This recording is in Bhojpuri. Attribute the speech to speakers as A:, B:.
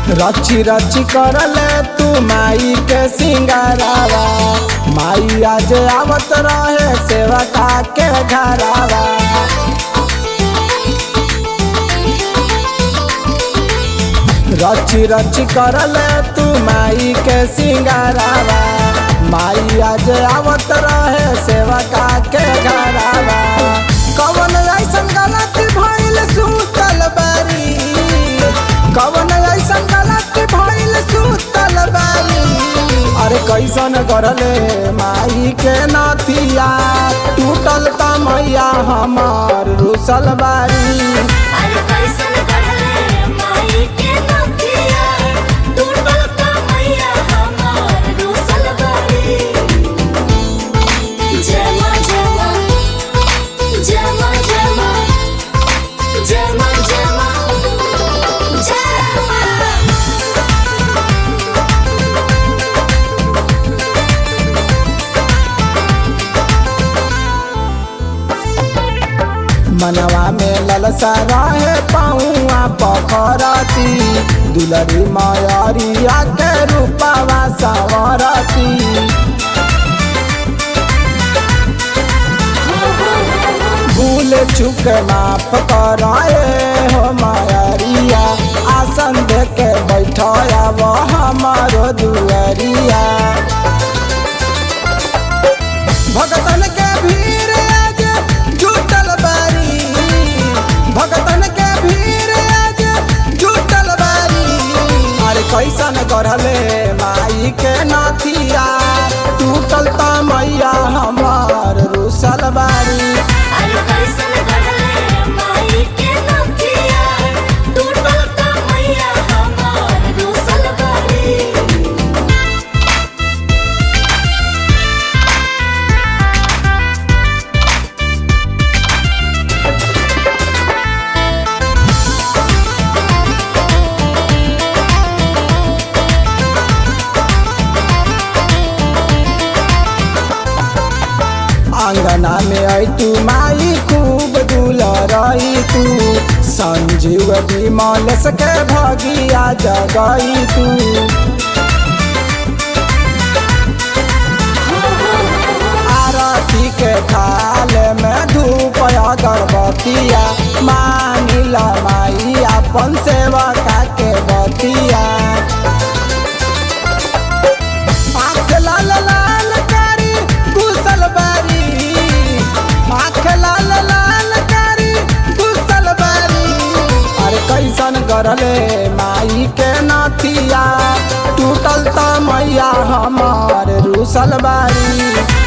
A: रची रची करले तू माई के सिंगारावा माई आज आवत रहे सेवका के घरावा रची रची करले तू माई के सिंगारावा माई आज आवत रहे सेवका के घरावा कवन ऐसन गलती भइल सुतल बारी कवन ऐसन गलती भइल सुतल बारी अरे कैसन करले माई के नथिया टूटल त मैया हमार रुसल बारी
B: अरे कैसन गढ़ले माई के नथिया टूटल त मैया हमार रूसल बारी जय माँ जय माँ जय माँ जय माँ जय माँ जय माँ जय माँ
A: मनवा में ललसा रहे पौआ पखरती दुलरी मयरिया के रूपवा सवरती भूल चुक माफ कराए हो मयरिया आसन दे के बैठया वो हमारो दुअरिया भगतन के भीड़ आज जुटल बारी भगतन के भीड़ आज जुटल बारी अरे कैसन करले माई के नथिया टूटल त मैया हमार रुसल बारी
B: अरे कैसन गढ़ले माई के नथिया टूटल त मैया हमार रूसल बारी
A: आंगना में आई तू माई खूब दुलरई तू संजीव विमल सके भगिया जगई तू आरती के थाल में धूप अगरबत्तिया मानिल माई अपन सेवका के बतिया आँख लाल लाल कारी घुसल बारी आँख लाल लाल कारी घुसल बारी अरे कैसन करले माई के नथिया टूटल त मैया हमार रुसल बारी